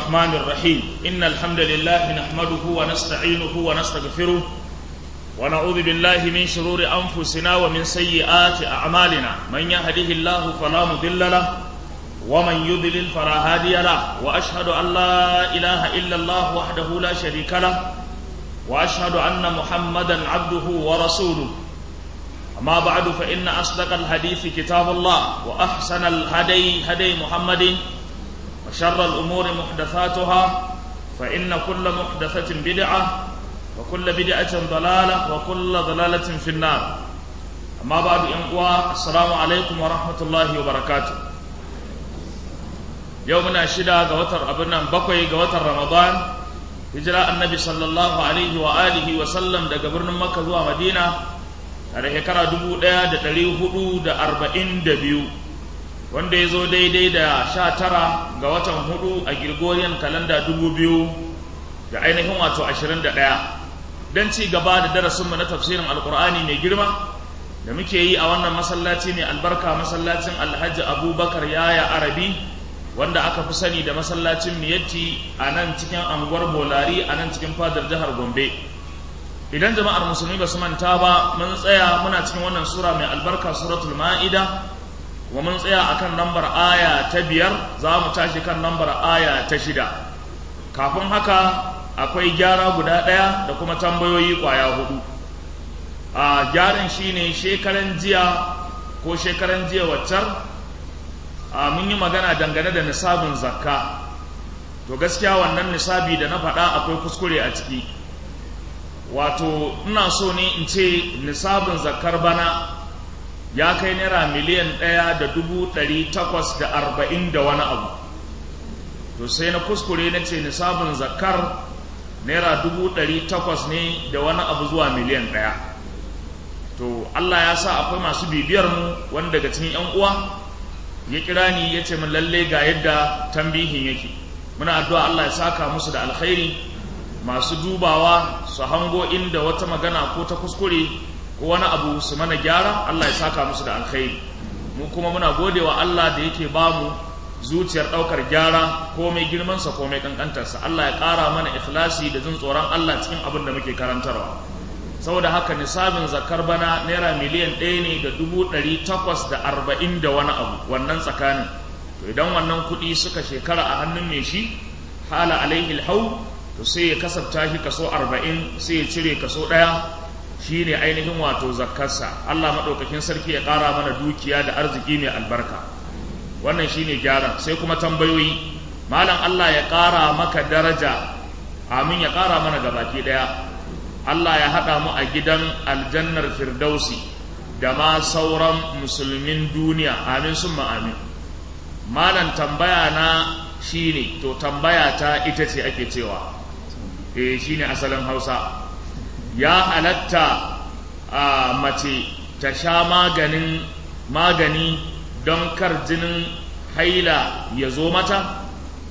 الرحمن الرحيم إن الحمد لله نحمده ونستعينه ونستغفره ونعوذ بالله من شرور أنفسنا ومن سيئات أعمالنا من يهده الله فلا مضل له ومن يضلل فلا هادي له وأشهد أن لا إله إلا الله وحده لا شريك له وأشهد أن محمدا عبده ورسوله أما بعد فإن أصدق الحديث كتاب الله وأحسن الهدي هدي محمد وشر الأمور محدثاتها فإن كل محدثة بدعة وكل بدعة ضلالة وكل ضلالة في النار أما بعد إنقوى السلام عليكم ورحمة الله وبركاته يومنا شدا قوتر أبنا بقوي قوتر رمضان هجرة النبي صلى الله عليه وآله وسلم دا قبرنا مكة زوا مدينة ada shekara dubu ɗaya da ɗari hudu da arba'in da biyu wanda ya zo daidai da sha tara ga watan hudu a Gregorian kalanda dubu biyu da ainihin wato ashirin da ɗaya don ci gaba da darasinmu na tafsirin alkur'ani mai girma da muke yi a wannan masallaci mai albarka masallacin alhaji abubakar yaya arabi wanda aka fi sani da masallacin miyatti a nan cikin anguwar bolari a nan cikin fadar jihar gombe idan jama'ar musulmi ba su manta ba mun tsaya muna cikin wannan sura mai albarka suratul ma'ida wa mun tsaya akan lambar aya ta biyar za mu tashi kan lambar aya ta shida kafin haka akwai gyara guda ɗaya da kuma tambayoyi ƙwaya hudu a gyaran shine shekaran jiya ko shekaran jiya waccar a mun yi magana dangane da nisabin zakka to gaskiya wannan nisabi da na faɗa akwai kuskure a ciki wato ina so ne in ce nisabin zakar bana ya kai naira miliyan ɗaya da dubu ɗari takwas da arba'in da wani abu to sai na kuskure na ce nisabin zakar naira dubu ɗari takwas ne da wani abu zuwa miliyan ɗaya to allah ya sa akwai masu bibiyar mu wani daga cikin yan uwa ya kira ni ya ce min lalle ga yadda tambihin yake muna addu'a allah ya saka musu da alkhairi masu dubawa su hango inda wata magana ko ta kuskure ko wani abu su mana gyara Allah ya saka musu da alkhairi mu kuma muna godewa Allah da yake ba mu zuciyar ɗaukar gyara ko mai girmansa ko mai ƙanƙantarsa Allah ya ƙara mana ikhlasi da jin tsoron Allah cikin abin da muke karantarwa saboda haka nisabin zakar bana naira miliyan ɗaya ne da dubu ɗari takwas da arba'in da wani abu wannan tsakanin to idan wannan kuɗi suka shekara a hannun mai shi hala alaihi hau to sai ya kasafta shi kaso arba'in sai ya cire kaso ɗaya shi ne ainihin wato zakkarsa Allah maɗaukakin sarki ya ƙara mana dukiya da arziki mai albarka wannan shi ne gyaran sai kuma tambayoyi malam Allah ya ƙara maka daraja amin ya ƙara mana gabaki ɗaya Allah ya haɗa mu a gidan aljannar firdausi da ma sauran musulmin duniya amin summa amin malam tambaya na shine to tambaya ta ita ce ake cewa eh shine asalin hausa ya halatta a mace ta sha maganin magani don kar jinin haila ya zo mata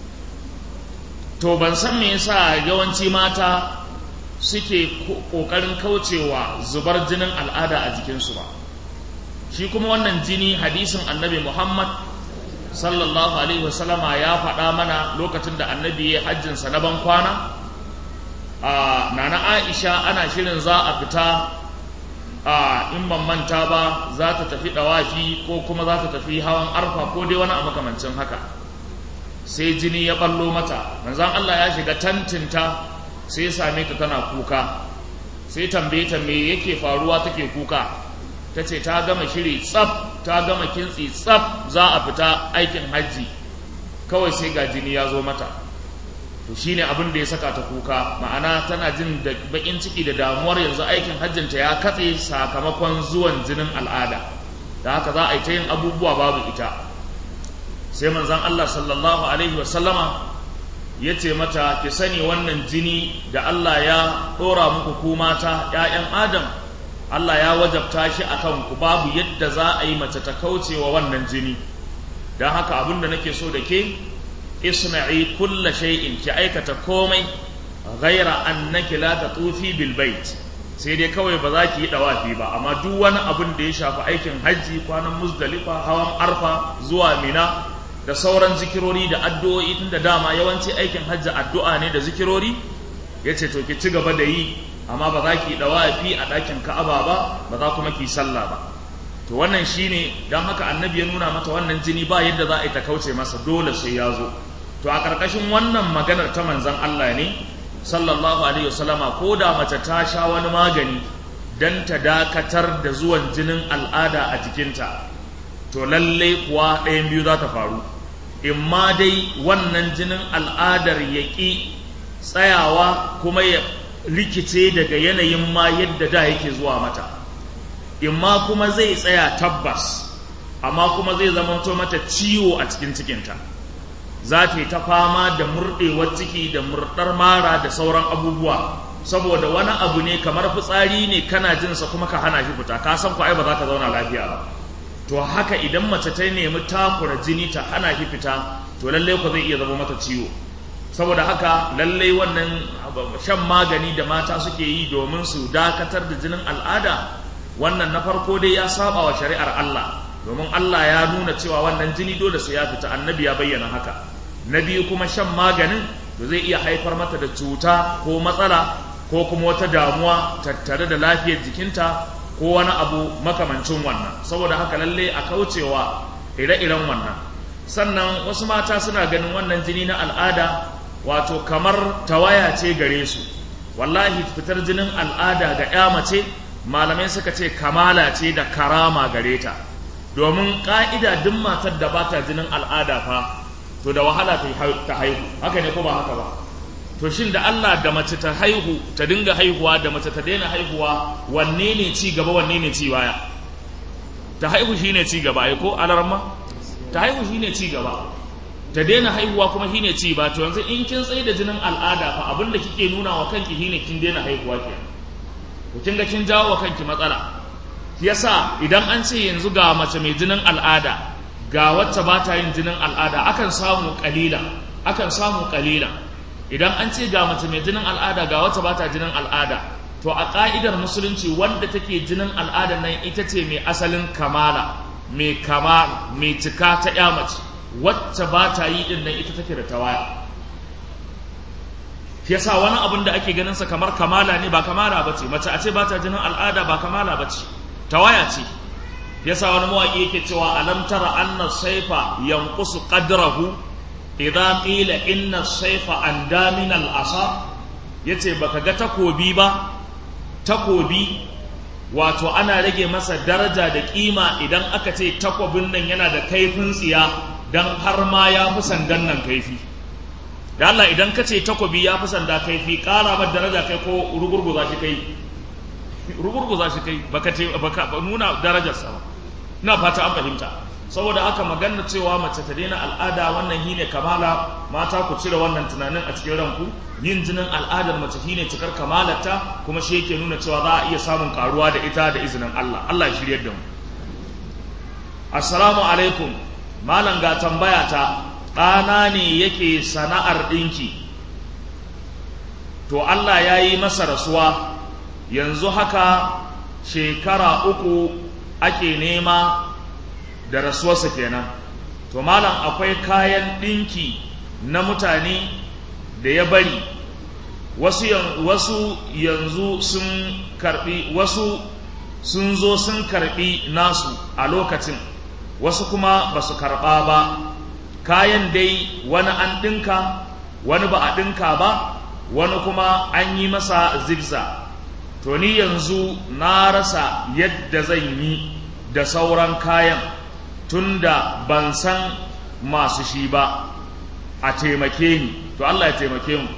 to ban san me yasa yawanci mata suke kokarin kaucewa zubar jinin al'ada a jikinsu ba shi kuma wannan jini hadisin annabi muhammad sallallahu alaihi wasallama ya faɗa mana lokacin da annabi ya hajjinsa na ban kwana a nana aisha ana shirin za a fita a in ban manta ba za ta tafi dawafi ko kuma za ta tafi hawan arfa ko dai wani a makamancin haka sai jini ya ballo mata manzan Allah ya shiga tantinta sai same ta tana kuka sai tambaye ta me yake faruwa take kuka ta ce ta gama shiri tsaf ta gama kintsi tsaf za a fita aikin hajji kawai sai ga jini ya zo mata to shine abin da ya saka ta kuka ma'ana tana jin da bakin ciki da damuwar yanzu aikin hajjinta ya katse sakamakon zuwan jinin al'ada da haka za a yi ta yin abubuwa babu ita sai manzon Allah sallallahu alaihi wa sallama ya ce mata ki sani wannan jini da Allah ya ɗora muku ku mata ‘ya'yan Adam Allah ya wajabta shi a kanku babu yadda za a yi mace ta kauce wa wannan jini don haka abin da nake so da ke isna'i kulla shay'in ki aikata komai ghaira annaki la tatufi bil bait sai dai kawai ba za ki yi dawafi ba amma duk wani abin da ya shafi aikin hajji kwanan muzdalifa hawan arfa zuwa mina da sauran zikirori da addu'o'i tun da dama yawanci aikin hajji addu'a ne da zikirori ya ce to ki ci gaba da yi amma ba za ki dawafi a ɗakin ka'aba ba ba za kuma ki sallah ba to wannan shine don haka annabi ya nuna mata wannan jini ba yadda za a yi ta kauce masa dole sai ya zo to a ƙarƙashin wannan maganar ta manzon Allah ne sallallahu alaihi wasallama ko da mace ta sha wani magani don ta dakatar da zuwan jinin al'ada a jikinta to lallai kuwa ɗayan biyu za ta faru in ma dai wannan jinin al'adar ya ƙi tsayawa kuma ya rikice daga yanayin ma yadda da yake zuwa mata in ma kuma zai tsaya tabbas amma kuma zai zamanto mata ciwo a cikin cikinta za ta yi ta fama da murɗewar ciki da murɗar mara da sauran abubuwa saboda wani abu ne kamar fitsari ne kana jinsa kuma ka hana shi fita ka san ko ai ba za ka zauna lafiya ba to haka idan mace ta nemi takura jini ta hana shi fita to lallai ko zai iya zama mata ciwo saboda haka lallai wannan shan magani da mata suke yi domin su dakatar da jinin al'ada wannan na farko dai ya saba wa shari'ar Allah domin Allah ya nuna cewa wannan jini dole sai ya fita annabi ya bayyana haka na biyu kuma shan maganin da zai iya haifar mata da cuta ko matsala ko kuma wata damuwa tattare da lafiyar jikinta ko wani abu makamancin wannan saboda haka lalle a kaucewa ire-iren wannan sannan wasu mata suna ganin wannan jini na al'ada wato kamar tawaya ce gare su wallahi fitar jinin al'ada ga ya mace malamai suka ce kamala ce da karama gare ta domin ka'ida duk matar da bata jinin al'ada fa to da wahala ta haihu haka ne ko ba haka ba to shin da Allah da mace ta haihu ta dinga haihuwa da mace ta daina haihuwa wanne ne ci gaba wanne ne ci baya ta haihu shine ci gaba ai ko alarma ta haihu shine ci gaba ta daina haihuwa kuma shine ci ba to yanzu in kin tsaye da jinin al'ada fa abin da kike nuna wa kanki shine kin daina haihuwa ke to kin ga kin jawo wa kanki matsala yasa idan an ce yanzu ga mace mai jinin al'ada ga wacce ba ta yin jinin al'ada akan samu kalila akan samu kalila idan an ce ga mace mai jinin al'ada ga wacce ba ta jinin al'ada to a ka'idar musulunci wanda take jinin al'ada nan ita ce mai asalin kamala mai kama mai cika ta ya mace wacce ba ta yi din nan ita take da tawaya yasa wani abin da ake ganin sa kamar kamala ne ba kamala bace mace a ce ba ta jinin al'ada ba kamala bace tawaya ce yasa wani mawaƙi yake cewa alam tara anna saifa yanqusu qadrahu idza qila inna saifa anda min al asa yace baka ga takobi ba takobi wato ana rage masa daraja da kima idan aka ce takobin nan yana da kaifin tsiya dan har ma ya fi sandan nan kaifi da Allah idan ka ce takobi ya fi sanda kaifi ƙara ba daraja kai ko rugurguza shi kai rugurguza shi kai baka ce baka nuna darajarsa ba ina fata an fahimta saboda haka magana cewa mace ta daina al'ada wannan shine kamala mata ku cire wannan tunanin a cikin ranku yin jinin al'adar mace shine cikar kamalarta kuma shi yake nuna cewa za a iya samun karuwa da ita da izinin Allah Allah ya shiryar da mu assalamu alaikum malam ga tambaya ta ɗana ne yake sana'ar ɗinki to Allah ya yi masa rasuwa yanzu haka shekara uku ake nema da rasuwarsa kenan to malam akwai kayan ɗinki na mutane da ya bari wasu, wasu yanzu sun karbi wasu sun zo sun karbi nasu a lokacin wasu kuma ba su karba ba kayan dai wani an ɗinka wani ba a ɗinka ba wani kuma an yi masa zigza to ni yanzu na rasa yadda zan yi da sauran kayan tunda ban san masu shi ba a taimake ni to Allah ya taimake mu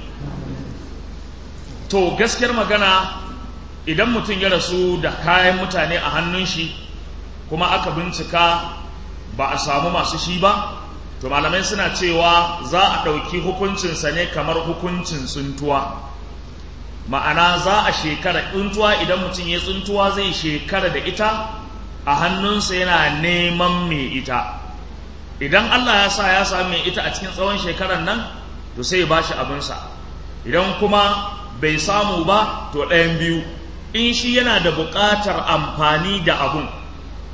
to gaskiyar magana idan mutum ya rasu da kayan mutane a hannun shi kuma aka bincika ba a samu masu shi ba to malamai suna cewa za a ɗauki hukuncinsa ne kamar hukuncin tsuntuwa ma'ana za a shekara tsuntuwa idan mutum ya tsuntuwa zai shekara da ita a hannunsa yana neman mai ita idan Allah ya sa ya sami mai ita a cikin tsawon shekarar nan to sai ya bashi abinsa idan kuma bai samu ba to ɗayan biyu in shi yana da buƙatar amfani da abun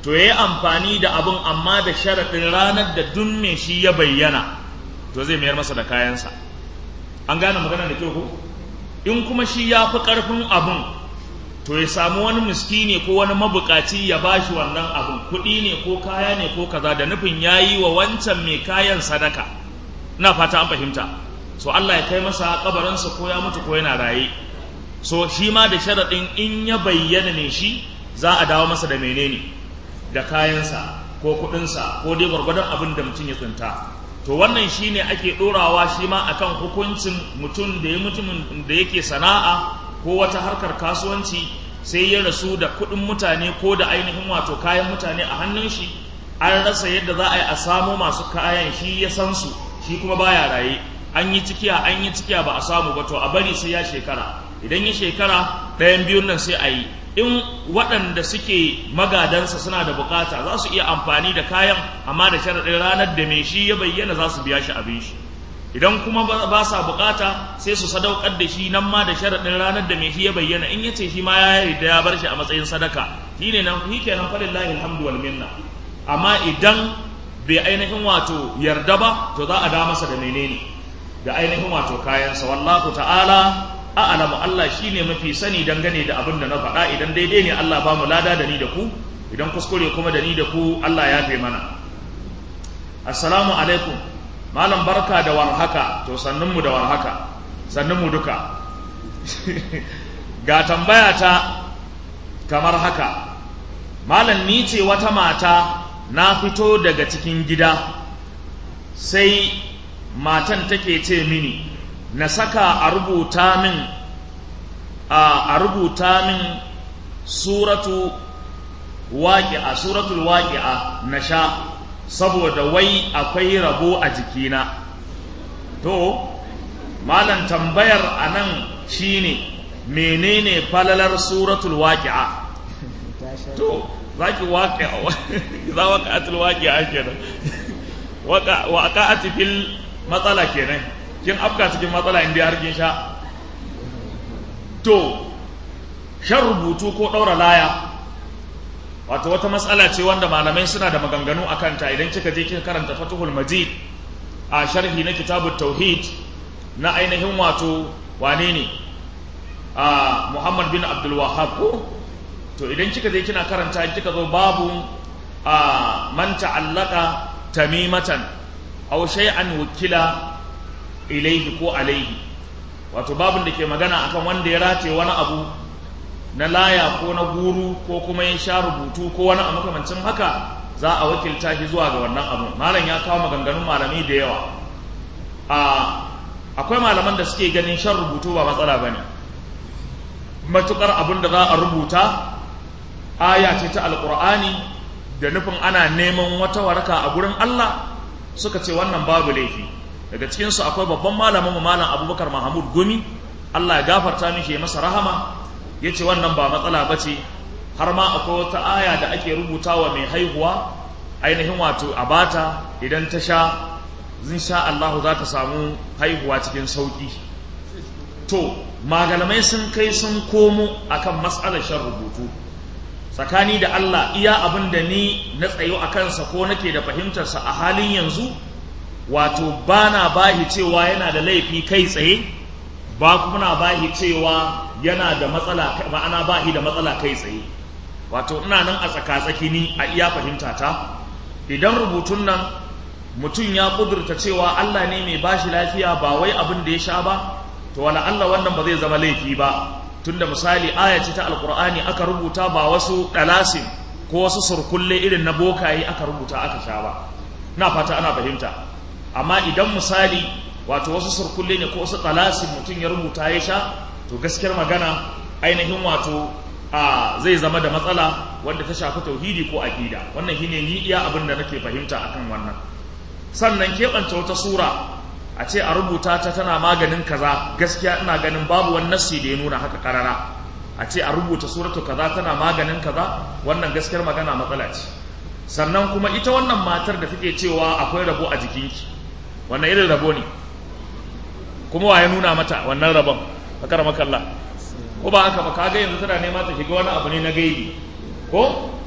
to ya yi amfani da abin amma da sharaɗin ranar da duk me shi ya bayyana to zai mayar masa da kayansa an gane magana da kyau ko in kuma shi ya fi ƙarfin abin to ya samu wani miskini ko wani mabukaci ya bashi wannan abin kuɗi ne ko kaya ne ko kaza da nufin ya yi wa wancan mai kayan sadaka ina fata an fahimta so Allah ya kai masa kabarinsa ko ya mutu ko yana raye so shi ma da sharaɗin in ya bayyana ne shi za a dawo masa da menene da kayansa ko kuɗinsa ko dai gwargwadon abin da mutum ya tsinta to wannan shine ake ɗorawa shi ma akan hukuncin mutum da ya mutumin da yake sana'a ko wata harkar kasuwanci sai ya rasu da kuɗin mutane ko da ainihin wato kayan mutane a hannun shi an rasa yadda za a yi a samo masu kayan shi ya san su shi kuma baya raye an yi cikiya an yi cikiya ba a samu ba to a bari sai ya shekara idan ya shekara ɗayan biyun nan sai a yi in waɗanda suke magadansa suna da bukata za su iya amfani da kayan amma da sharaɗin ranar da mai shi ya bayyana za su biya shi abin shi idan kuma ba sa bukata sai su sadaukar da shi nan ma da sharaɗin ranar da mai shi ya bayyana in ya ce shi ma ya yarda ya bar shi a matsayin sadaka shi ne nan shi kenan falillahi alhamdu wal minna amma idan bai ainihin wato yarda ba to za a da masa da menene da ainihin wato kayansa wallahu ta'ala a'lamu Allah shine mafi sani dangane da abin da na faɗa idan daidai ne Allah ba mu lada da ni da ku idan kuskure kuma da ni da ku Allah ya fi mana assalamu alaikum malam barka da warhaka to sannunmu da warhaka sannunmu duka ga tambaya ta kamar haka malam ni ce wata mata na fito daga cikin gida sai matan take ce mini na saka a rubuta min a rubuta min suratu waƙi'a suratul waƙi'a na sha saboda wai akwai rabo a jikina to malam tambayar a nan shine menene falalar suratul waƙi'a to zaki waƙi'a za waƙa'atul waƙi'a kenan waƙa'ati fil matsala kenan kin afka cikin matsala inda har kin sha to shan rubutu ko ɗaura laya wato wata matsala ce wanda malamai suna da maganganu a kanta idan kika je kika karanta fatuhul majid a sharhi na kitabut tauhid na ainihin wato wane ne a muhammad bin abdul wahab ko to idan kika je kina karanta kika zo babu a man ta'allaka tamimatan aw shay'an wukila ilaihi ko alaihi wato babin da ke magana akan wanda ya rataye wani abu na laya ko na guru ko kuma ya sha rubutu ko wani abu makamancin haka za a wakilta shi zuwa ga wannan abu malam ya kawo maganganun malamai da yawa a akwai malaman da suke ganin shan rubutu ba matsala bane matukar abin da za a rubuta aya ce ta alkur'ani da nufin ana neman wata waraka a gurin Allah suka ce wannan babu laifi daga cikinsu akwai babban malamin malam abubakar mahamud gumi Allah ya gafarta mishi ya masa rahama ya ce wannan ba matsala ba ce har ma akwai wata aya da ake rubuta wa mai haihuwa ainihin wato a bata idan ta sha zin sha Allahu za ta samu haihuwa cikin sauki to malamai sun kai sun komo akan matsalar shan rubutu tsakani da Allah iya abin da ni na tsayo a kansa ko nake da fahimtarsa a halin yanzu wato ba na bahi cewa yana da laifi kai tsaye ba kuma na bahi cewa yana da matsala ma'ana bahi da matsala kai tsaye wato ina nan a tsaka-tsaki ni a iya fahimta ta idan rubutun nan mutum ya kudurta cewa Allah ne mai bashi lafiya ba wai abin da ya sha ba to wala Allah wannan ba zai zama laifi ba tunda misali aya ce ta alkur'ani aka rubuta ba wasu dalasin ko wasu surkulle irin na bokaye aka rubuta aka sha ba na fata ana fahimta amma idan misali wato wasu surkulle ne ko wasu dalasin mutum ya rubuta ya sha to gaskiyar magana ainihin wato a zai zama da matsala wanda ta shafi tauhidi ko aqida wannan shine ni iya abin da nake fahimta akan wannan sannan keɓance wata sura a ce a rubuta ta tana maganin kaza gaskiya ina ganin babu wani nassi da ya nuna haka karara a ce a rubuta suratu kaza tana maganin kaza wannan gaskiyar magana matsala ce sannan kuma ita wannan matar da take cewa akwai rabo a jikinki wannan irin rabo ne kuma wa ya nuna mata wannan rabon bakar makalla ko ba haka ba kaga yanzu tana nema ta shiga wani abu ne na gaibi ko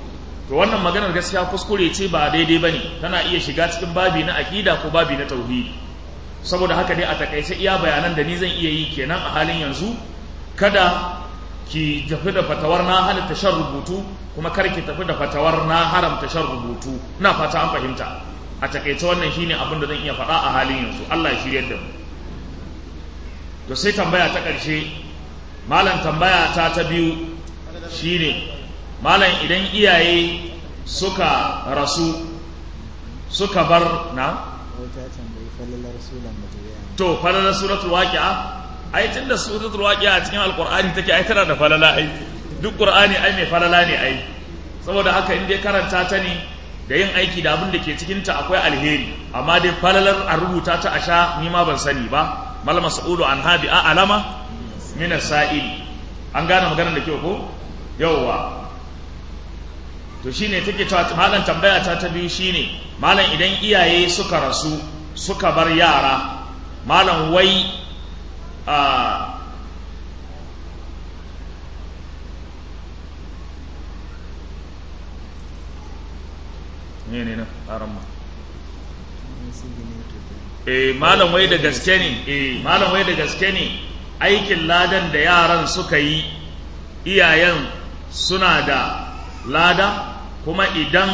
to wannan maganar gaskiya kuskure ce ba daidai bane tana iya shiga cikin babi na aqida ko babi na tauhidi saboda haka dai a takaice iya bayanan da ni zan iya yi kenan a halin yanzu kada ki tafi da fatawar na halatta shan rubutu kuma kar ki tafi da fatawar na haramta shan rubutu ina fata an fahimta a takaice wannan shine abin da zan iya faɗa a halin yanzu Allah ya shiryar da mu to sai tambaya ta ƙarshe malam tambaya ta ta biyu shine malam idan iyaye suka rasu suka bar na to falalar suratul waqi'a ai tunda suratul waqi'a cikin alqur'ani take ai tana da falala ai duk qur'ani ai mai falala ne ai saboda haka in dai karanta ta ne da yin aiki da abin da ke cikin ta akwai alheri amma dai falalar a rubuta ta a sha ni ma ban sani ba mal mas'ulu an habi a alama min as-sa'il an gane maganar da kyau ko yawwa to shine take cewa malam tambaya ta ta biyu shine malam idan iyaye suka rasu suka bar yara malam wai a ne ne na ma eh malam wai da gaske ne eh malam wai da gaske ne aikin ladan da yaran suka yi iyayen suna da lada kuma idan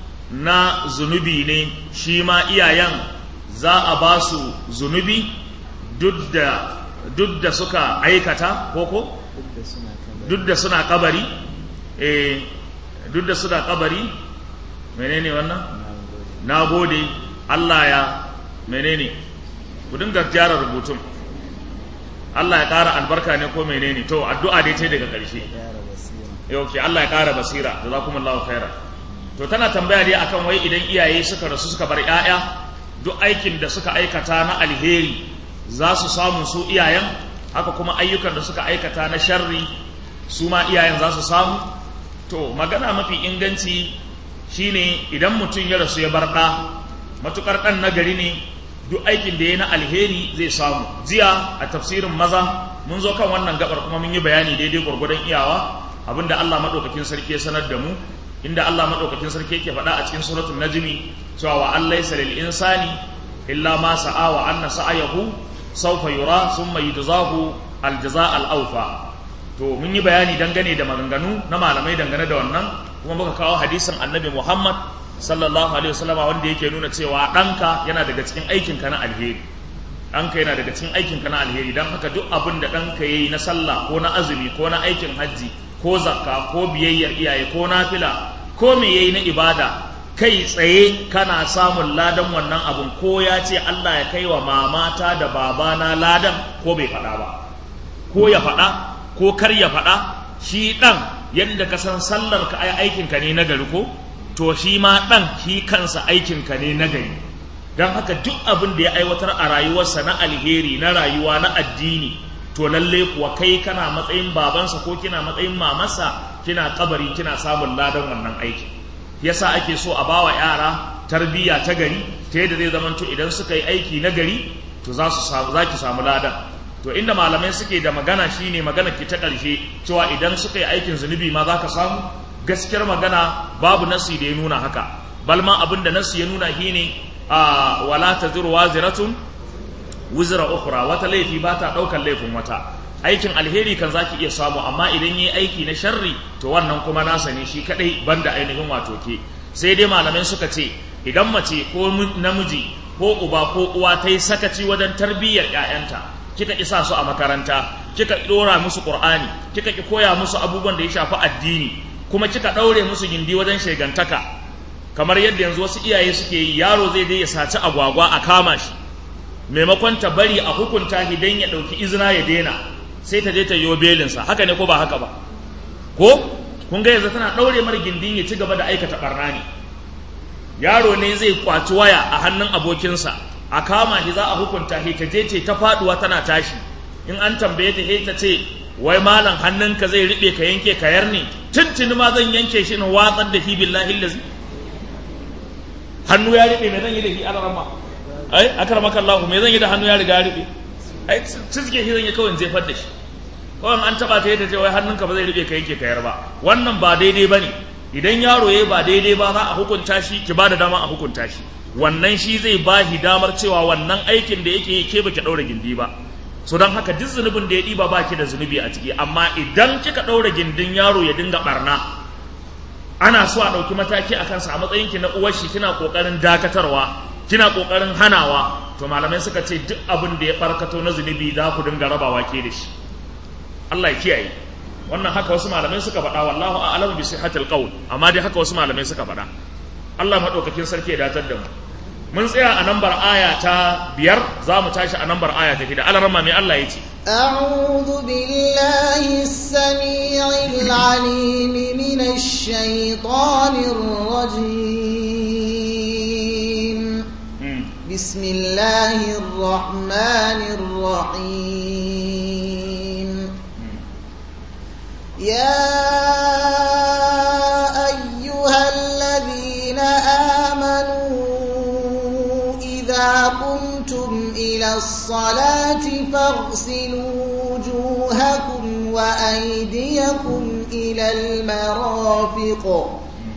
na zunubi ne shi ma iyayen za a ba su zunubi duk da suka aikata koko duk da suna kabari eh duk da suna kabari menene wannan na gode Allah ya menene ku dinga gyara rubutun Allah ya ƙara albarka ne ko menene to addu'a dai ce daga ƙarshe yau ke Allah ya ƙara basira da za kuma Allah khaira to tana tambaya dai akan wai idan iyaye suka rasu suka bar 'ya'ya duk aikin da suka aikata na alheri za su samu su iyayen haka kuma ayyukan da suka aikata na sharri su ma iyayen za su samu to magana mafi inganci shine idan mutum ya rasu ya bar ɗa matukar ɗan nagari ne duk aikin da ya na alheri zai samu jiya a tafsirin maza mun zo kan wannan gabar kuma mun yi bayani daidai gwargwadon iyawa abinda Allah madaukakin sarki ya sanar da mu inda Allah madaukakin sarki yake faɗa a cikin suratul najmi cewa wa an laysa lil insani illa ma sa'a wa anna sa'ayahu sawfa yura thumma yujzahu al jazaa al awfa to mun yi bayani dangane da maganganu na malamai dangane da wannan kuma muka kawo hadisin annabi Muhammad sallallahu alaihi wasallam wanda yake nuna cewa ɗanka yana daga cikin aikinka na alheri ɗanka yana daga cikin aikinka na alheri don haka duk abin da ɗanka ya yi na sallah ko na azumi ko na aikin hajji ko zakka ko biyayyar iyaye ko nafila ko me yayi na ibada kai tsaye kana samun ladan wannan abun ko ya ce Allah ya kai wa mamata da babana ladan ko bai faɗa ba ko ya faɗa ko kar ya faɗa shi ɗan yadda ka san sallar ka aikinka ne na gari ko to shi ma ɗan shi kansa aikinka ne na gari don haka duk abin da ya aiwatar a rayuwarsa na alheri na rayuwa na addini to lalle kuwa kai kana matsayin babansa ko kina matsayin mamarsa kina kabari kina samun ladan wannan aiki yasa ake so a bawa yara tarbiyya ta gari ta yadda zai zamanto idan suka yi aiki na gari to za su samu za ki samu ladan to inda malamai suke da magana shine magana ki ta ƙarshe cewa idan suka yi aikin zunubi ma za ka samu gaskiyar magana babu nasi da ya nuna haka balma abin da nasi ya nuna shine a wala taziru waziratun wizra ukhra wata laifi ba ta ɗaukar laifin wata aikin alheri kan zaki iya samu amma idan yi aiki na sharri to wannan kuma nasa ne shi kadai banda ainihin wato ke sai dai malamai suka ce idan mace ko namiji ko uba ko uwa ta yi sakaci wajen tarbiyyar 'ya'yanta kika isa su a makaranta kika dora musu qur'ani kika ki koya musu abubuwan da ya shafi addini kuma kika daure musu gindi wajen shegantaka kamar yadda yanzu wasu iyaye suke yi yaro zai je ya saci agwagwa a kama shi maimakon ta bari a hukunta shi dan ya dauki izina ya daina sai ta je ta yi belinsa haka ne ko ba haka ba ko kun ga yanzu tana daure mar gindin ya ci gaba da aikata barna ne yaro ne zai kwaci waya a hannun abokinsa a kama shi za a hukunta shi ta je ce ta faduwa tana tashi in an tambaye ta ta ce wai malam hannunka zai riɓe ka yanke ka yarne tuntuni ma zan yanke shi na watsar da shi billahi lazi hannu ya riɓe me zan yi da shi alarama ai akramaka Allah me zan yi da hannu ya riga ya riɓe ai cizge shi zan yi kawai jefar da shi kawai an taba ta yadda ce wai hannunka ba zai riɓe ka yanke ka yar ba wannan ba daidai bane idan yaro ya ba daidai ba za a hukunta shi ki ba da dama a hukunta shi wannan shi zai ba shi damar cewa wannan aikin da yake yi ke baki ɗaura gindi ba so don haka duk zunubin da ya ɗiba ba ki da zunubi a ciki amma idan kika ɗaura gindin yaro ya dinga ɓarna ana so a ɗauki mataki a kansa a matsayinki na uwar shi kina ƙoƙarin dakatarwa kina ƙoƙarin hanawa to malamai suka ce duk abin da ya farkato na zunubi za ku dinga rabawa ke da shi Allah ya kiyaye wannan haka wasu malamai suka faɗa wallahu a'lamu bi sihhatil qawl amma dai haka wasu malamai suka faɗa Allah madaukakin sarki ya datar da mu mun tsaya a nambar aya ta biyar za mu tashi a nambar aya ta shida alarma mai Allah ya ce أعوذ بالله السميع العليم من الشيطان الرجيم بسم الله الرحمن الرحيم يا أيها الذين آمنوا إذا قمتم إلى الصلاة فاغسلوا وجوهكم وأيديكم إلى المرافق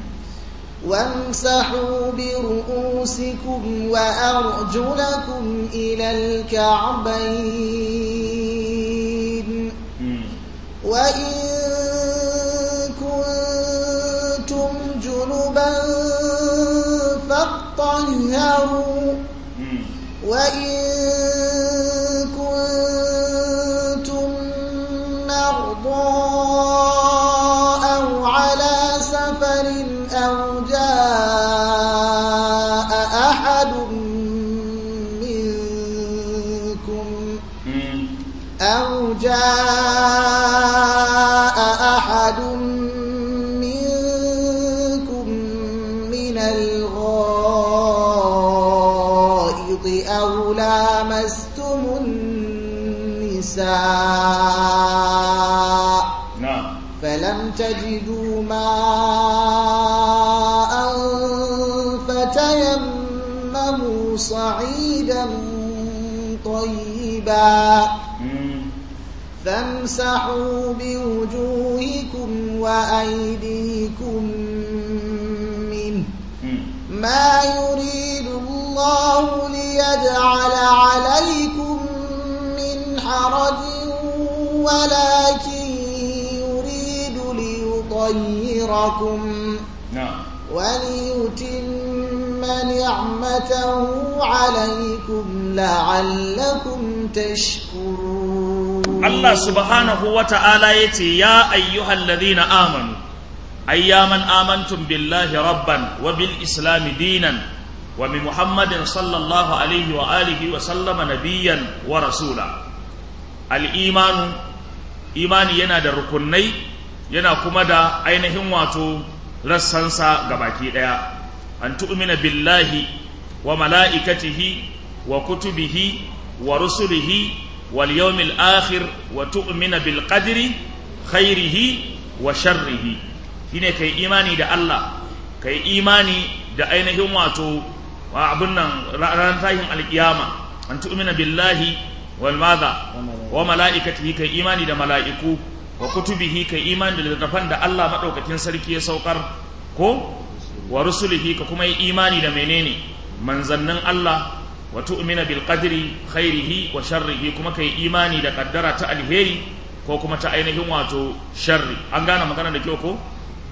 وامسحوا برؤوسكم وأرجلكم إلى الكعبين وإن كنتم جنبا فاطهروا وإن كنتم مرضى أو على سفر أو جاء أحد منكم أو جاء أحد منكم من الغائط أو لامستم النساء na'am فلم تجدوا ماء فتيمموا صعيدا طيبا فامسحوا بوجوهكم وأيديكم منه ما يريد الله ليجعل عليكم من حرج ولكن يريد ليطيركم na'am وليتم نعمته عليكم لعلكم تشكرون Allah subhanahu wa ta'ala ya ce, Ya ayyuhal ladhina amanu, ayyaman amantum billahi rabban wa bil islami dinan wa bi Muhammadin sallallahu alaihi wa alihi wa sallama nabiyan wa rasula. Al'imanu, imani yana da rukunai, yana kuma da ainihin wato rassansa ga baki ɗaya. An tu'mina billahi wa mala'ikatihi wa kutubihi wa rusulihi واليوم الآخر وتؤمن بالقدر خيره وشره shine kai imani da Allah kai imani da ainihin wato wa abun nan ranar tahin alkiyama an tu'mina billahi wal madha wa malaikatihi kai imani da mala'iku wa kutubihi kai imani da littattafan da Allah madaukakin sarki ya saukar ko wa rusulihi ka kuma yi imani da menene manzannin Allah wa tu'mina bil qadri khairihi wa sharrihi kuma kai imani da kaddara ta alheri ko kuma ta ainihin wato sharri an gane magana da kyau ko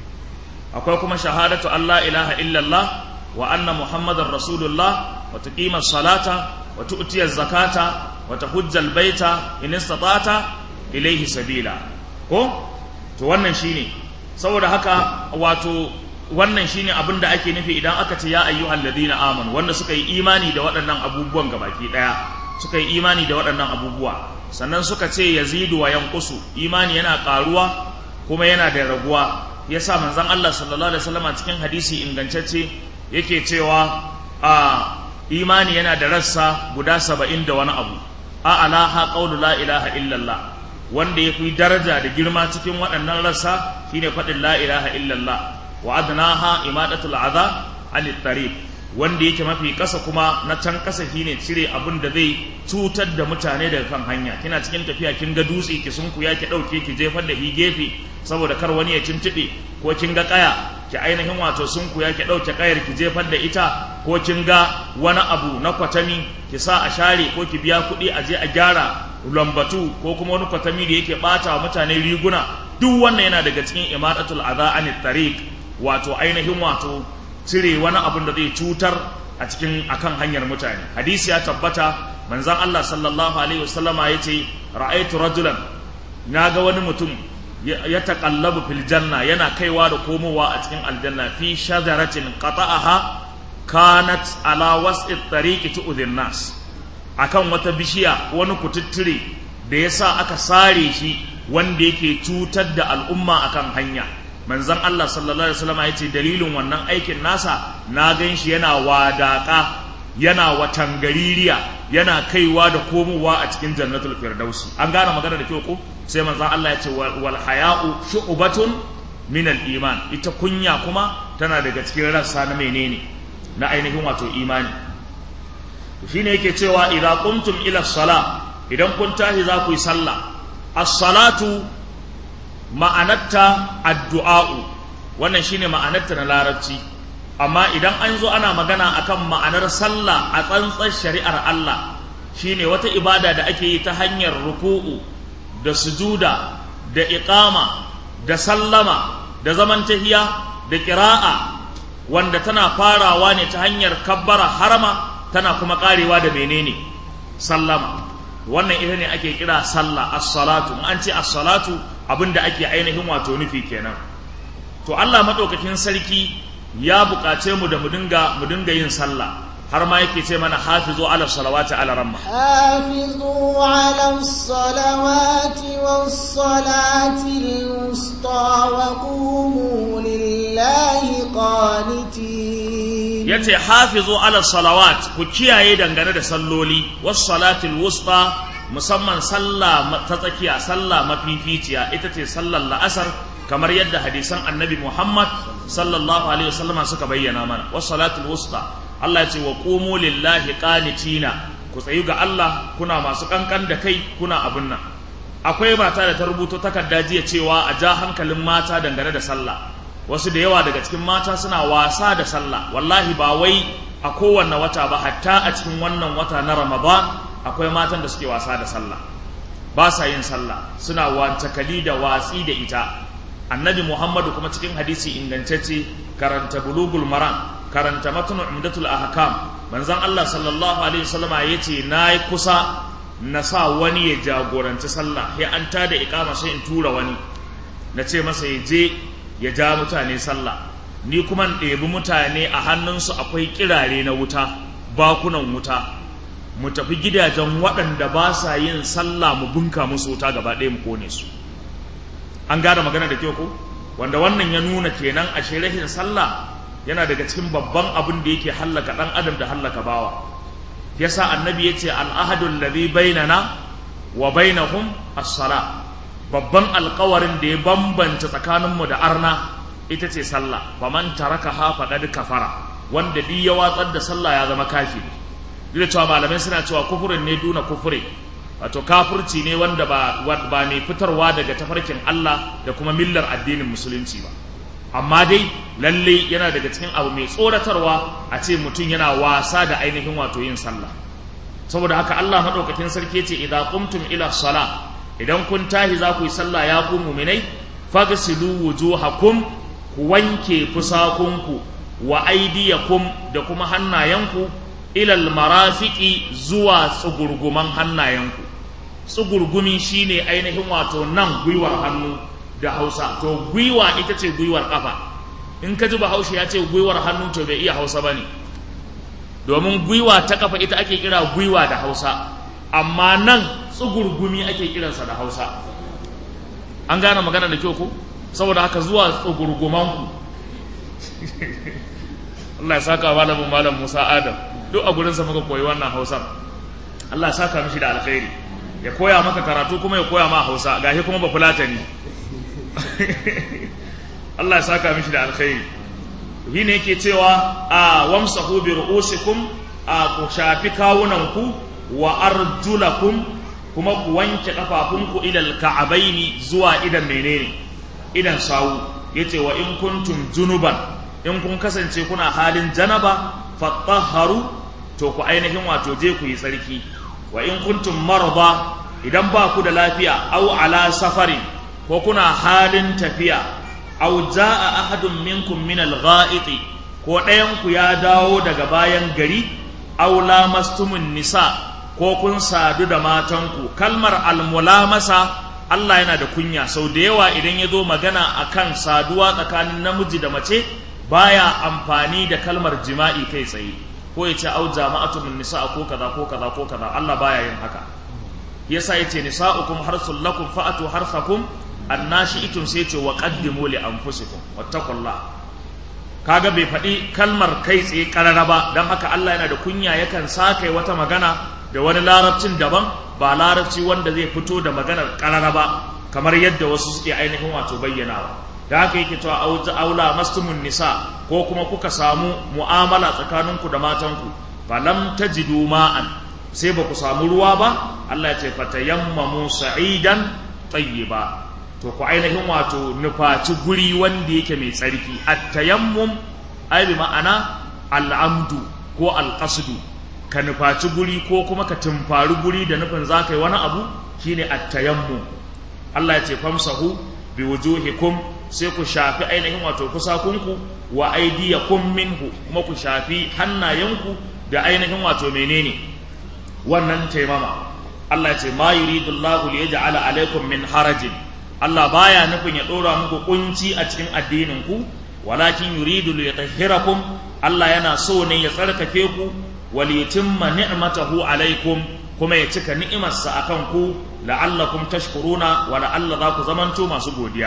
akwai kuma shahadatu Allah ilaha illallah wa anna muhammadar rasulullah wa tuqima salata wa tu'tiya zakata wa tahujja al baita in istata'ta ilayhi sabila ko to wannan shine saboda haka wato wannan shine abin da ake nufi idan aka ce ya ayyuhal ladina amanu wanda suka yi imani da waɗannan abubuwan gabaki ɗaya suka yi imani da waɗannan abubuwa sannan suka ce yazidu wa yanqusu imani yana ƙaruwa kuma yana da raguwa yasa manzon Allah sallallahu alaihi wasallam cikin hadisi ingantacce yake cewa a imani yana da rassa guda saba'in da wani abu a alaha qawlu la ilaha illallah wanda ya fi daraja da girma cikin waɗannan rassa shine faɗin la ilaha illallah wa adnaha imadatul adha anit tariq wanda yake mafi kasa kuma na can kasa shine cire abin da zai cutar da mutane daga kan hanya kina cikin tafiya kin ga dutse ki sunku ya ki dauke ki jefar da hi gefe saboda kar wani ya tuntube ko kin ga kaya ki ainihin wato sun kuya ki ɗauke kayar ki jefar da ita ko kin ga wani abu na kwatami ki sa a share ko ki biya kuɗi a je a gyara lambatu ko kuma wani kwatami da yake ɓata wa mutane riguna duk wannan yana daga cikin imadatul adha anit tariq wato ainihin wato cire wani abun da zai cutar a cikin akan hanyar mutane hadisi ya tabbata manzon Allah sallallahu alaihi wasallama yace ra'aytu rajulan naga wani mutum ya taqallabu fil janna yana kaiwa da komowa a cikin aljanna fi shajaratin qata'aha kanat ala was'i tariqi tu'dhin nas akan wata bishiya wani kututture da yasa aka sare shi wanda yake cutar da al'umma akan hanya manzon Allah sallallahu alaihi wasallam yace dalilin wannan aikin nasa na gan shi yana wadaka yana watangaririya yana kaiwa da komowa a cikin jannatul firdausi an gane magana da kyau ko sai manzon Allah ya ce wal haya'u shu'batun min al iman ita kunya kuma tana daga cikin rassa na menene na ainihin wato imani shine yake cewa idza qumtum ila sala idan kun tashi za ku yi sallah as-salatu ma'anarta addu'a'u wannan shine ma'anarta na larabci amma idan an zo ana magana akan ma'anar sallah a tsantsar shari'ar Allah shine wata ibada da ake yi ta hanyar ruku'u da sujuda da iqama da sallama da zaman tahiya da qira'a wanda tana farawa ne ta hanyar kabbara harama tana kuma karewa da menene sallama wannan ita ne ake kira sallah as-salatu an ce as-salatu abinda ake ainihin wato nufi kenan to Allah madaukakin sarki ya buƙace mu da mu dinga mu dinga yin sallah har ma yake ce mana hafizu ala salawati ala ramma hafizu ala salawati was salati al-wusta wa qumu lillahi qanitin yace hafizu ala salawat ku kiyaye dangane da salloli was salati al-wusta musamman sallah ta tsakiya sallah mafificiya ita ce sallar la'asar kamar yadda hadisan annabi Muhammad sallallahu alaihi wasallam suka bayyana mana was salatul wusta Allah ya ce wa qumu lillahi qanitina ku tsayu ga Allah kuna masu kankan da kai kuna abun nan akwai mata da ta rubuto takarda jiya cewa a ja hankalin mata dangane da sallah wasu da yawa daga cikin mata suna wasa da sallah wallahi ba wai a kowanne wata ba hatta a cikin wannan wata na Ramadan akwai matan da suke wasa da sallah ba sa yin sallah suna wancakali da watsi da ita annabi muhammadu kuma cikin hadisi ingantacce karanta bulugul maram karanta matnu umdatul ahkam manzon Allah sallallahu alaihi wasallama yace nayi kusa na sa wani ya jagoranci sallah sai an tada iqama sai in tura wani na ce masa ya je ya ja mutane sallah ni kuma in ɗebi mutane a hannunsu akwai kirare na wuta bakunan wuta mu tafi gidajen waɗanda ba sa yin sallah mu bunka musu wuta gaba ɗaya mu kone su an gada magana da kyau ko wanda wannan ya nuna kenan a shirahin sallah yana daga cikin babban abin da yake hallaka ɗan adam da hallaka bawa yasa annabi ya ce al'ahadun ladhi bainana wa bainahum as-sala babban alkawarin da ya bambanta tsakaninmu da arna ita ce sallah faman tarakaha faqad kafara wanda duk ya watsar da sallah ya zama kafiri duk da cewa malamai suna cewa kufurin ne duna kufure wato kafirci ne wanda ba ba mai fitarwa daga tafarkin Allah da kuma millar addinin musulunci ba amma dai lalle yana daga cikin abu mai tsoratarwa a ce mutum yana wasa da ainihin wato yin sallah saboda haka Allah madaukakin sarki ce idza qumtum ila sala idan kun tahi za ku yi sallah ya ku mu'minai fagsilu wujuhakum ku wanke fusakunku wa aydiyakum da kuma hannayenku ilal marafiki zuwa tsugurguman hannayenku tsugurgumi shine ainihin wato nan gwiwar hannu da hausa to gwiwa ita ce gwiwar kafa in ka ji bahaushe ya ce gwiwar hannu to bai iya hausa ba ne domin gwiwa ta kafa ita ake kira gwiwa da hausa amma nan tsugurgumi ake kiransa da hausa an gane magana da kyau ko saboda haka zuwa tsugurgumanku Allah ya saka malamin malam Musa Adam duk a gurinsa muka koyi wannan hausar Allah ya saka mishi da alkhairi ya koya maka karatu kuma ya koya ma hausa gashi kuma ba fulata ne Allah ya saka mishi da alkhairi shi ne yake cewa a wamsahu bi ru'usikum a ku shafi kawunanku wa arjulakum kuma ku wanke kafafunku ila alka'abaini zuwa idan menene idan sawu yace wa in kuntum junuban in kun kasance kuna halin janaba fatahharu to ku ainihin wato je ku yi tsarki wa in kuntum marda idan ba ku da lafiya au ala safari ko kuna halin tafiya au jaa ahadun minkum min al-gha'it ko ɗayan ku ya dawo daga bayan gari au lamastumun nisa ko kun sadu da matanku kalmar almulamasa Allah yana da kunya sau da yawa idan ya zo magana akan saduwa tsakanin namiji da mace baya amfani da kalmar jima'i kai tsaye ko ya ce au jama'atu min nisa ko kaza ko kaza ko kaza Allah baya yin haka yasa yace nisa'ukum harsul lakum fa'atu harsakum annashi'tum sai yace wa qaddimu li anfusikum wattaqullah kaga bai faɗi kalmar kai tsaye karara ba don haka Allah yana da kunya yakan sakai wata magana da wani larabcin daban ba larabci wanda zai fito da maganar karara ba kamar yadda wasu suke ainihin wato bayyanawa da haka yake cewa aula mastumun nisa ko kuma kuka samu mu'amala tsakaninku da matanku falam tajidu ma'an sai ba ku samu ruwa ba Allah ya ce fatayammamu sa'idan tayyiba to ku ainihin wato nufaci guri wanda yake mai tsarki at-tayammum ai bi ma'ana al'amdu ko al-qasdu ka nufaci guri ko kuma ka tumfari guri da nufin za ka yi wani abu shine at-tayammum Allah ya ce famsahu bi wujuhikum sai ku shafi ainihin wato kusakunku wa aydiyakum minhu kuma ku shafi hannayenku da ainihin wato menene wannan taimama Allah ya ce ma yuridullahu liyaj'ala alaikum min harajin Allah baya nufin ya ɗora muku kunci a cikin addinin ku walakin yuridu li yutahhirakum Allah yana so ne ya tsarkake ku wal yutimma ni'matahu alaikum kuma ya cika ni'imarsa akan ku la'allakum tashkuruna wa la'alla za ku zamanto masu godiya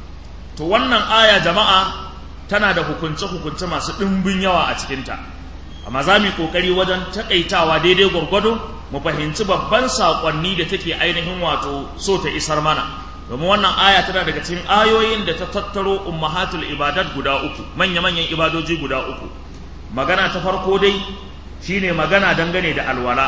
to wannan aya jama'a tana da hukunce hukunce masu ɗimbin yawa a cikinta amma za mu yi ƙoƙari wajen taƙaitawa daidai gwargwado mu fahimci babban saƙonni da take ainihin wato so ta isar mana domin wannan aya tana daga cikin ayoyin da ta tattaro ummahatul ibadat guda uku manya-manyan ibadoji guda uku magana ta farko dai shine magana dangane da alwala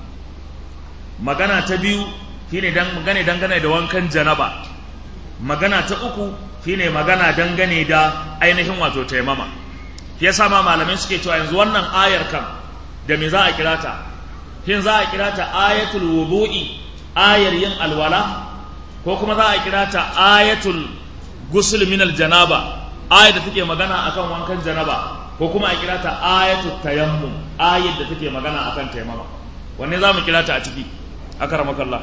magana ta biyu shine dangane dangane da wankan janaba magana ta uku shine magana dangane da ainihin wato taimama yasa ma malamai suke cewa yanzu wannan ayar kan da me za a kira ta shin za a kira ta ayatul wudu'i ayar yin alwala ko kuma za a kira ta ayatul gusul min aljanaba ayar da take magana akan wankan janaba ko kuma a kira ta ayatul tayammum ayar da take magana akan taimama wanne za mu kira ta a ciki akaramakallah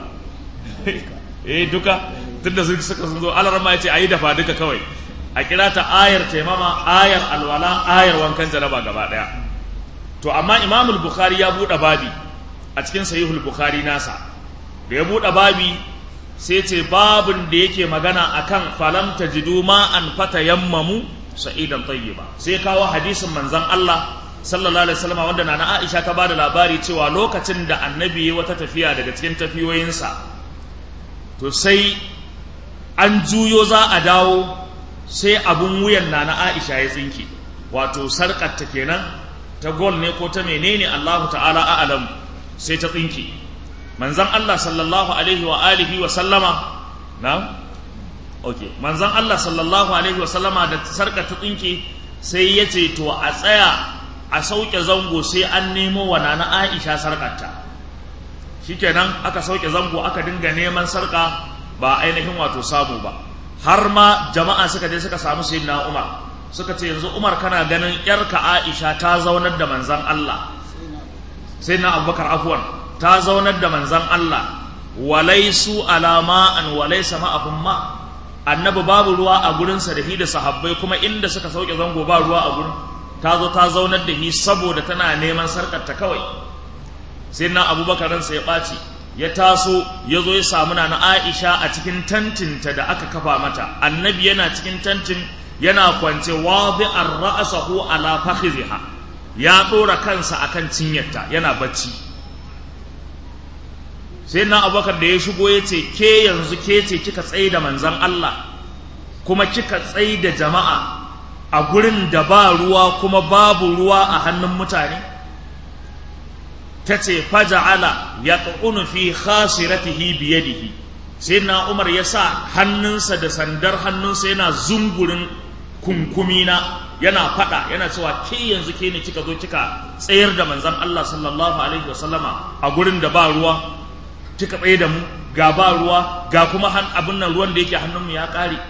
eh duka tunda sun suka sun zo alarma yace ayi dafa duka kawai a kira ta ayar taimama ayar alwala ayar wankan janaba gaba daya to amma imamul bukhari ya bude babi a cikin sahihul bukhari nasa da ya bude babi sai ce babin da yake magana akan falam tajidu ma an fatayammamu sa'idan tayyiba sai kawo hadisin manzon Allah sallallahu alaihi wasallam wanda nana Aisha ta bada labari cewa lokacin da annabi ya wata tafiya daga cikin tafiyoyinsa to sai an juyo za a dawo sai abun wuyan nana Aisha ya tsinke wato sarkar ta kenan ta gol ne ko ta menene Allahu ta'ala a'lam sai ta tsinke manzon Allah sallallahu alaihi wa alihi wa sallama na okay manzon Allah sallallahu alaihi wa sallama da sarkar ta tsinke sai ya ce to a tsaya a sauke zango sai an nemo wa nana Aisha sarkarta shikenan aka sauke zango aka dinga neman sarka ba ainihin wato samu ba har ma jama'a suka je suka samu sayyidina Umar suka ce yanzu Umar kana ganin yarka Aisha ta zaunar da manzon Allah sayyidina Abubakar afwan ta zaunar da manzon Allah walaisu alama an walaisa ma'ahum ma annabi babu ruwa a gurinsa da hi da sahabbai kuma inda suka sauke zango ba ruwa a gurin ta zo ta zaunar da hi saboda tana neman sarkarta kawai sai na abubakar ransa ya ɓaci ya taso ya zo ya samu na aisha a cikin tantinta da aka kafa mata annabi yana cikin tantin yana kwance wadi'ar ra'asahu ala fakhiziha ya ɗora kansa akan cinyarta yana bacci sai na abubakar da ya shigo ya ce ke yanzu ke ce kika tsaye da manzan Allah kuma kika tsaye da jama'a a gurin da ba ruwa kuma babu ruwa a hannun mutane ta ce faja'ala ya ƙunu fi khasiratihi biyadihi sai na umar ya sa hannunsa da sandar hannunsa yana zungurin kunkumina yana faɗa yana cewa ke yanzu ke ne kika zo kika tsayar da manzan Allah sallallahu alaihi wasallama a gurin da ba ruwa kika tsaye da mu ga ba ruwa ga kuma abin nan ruwan da yake hannunmu ya ƙare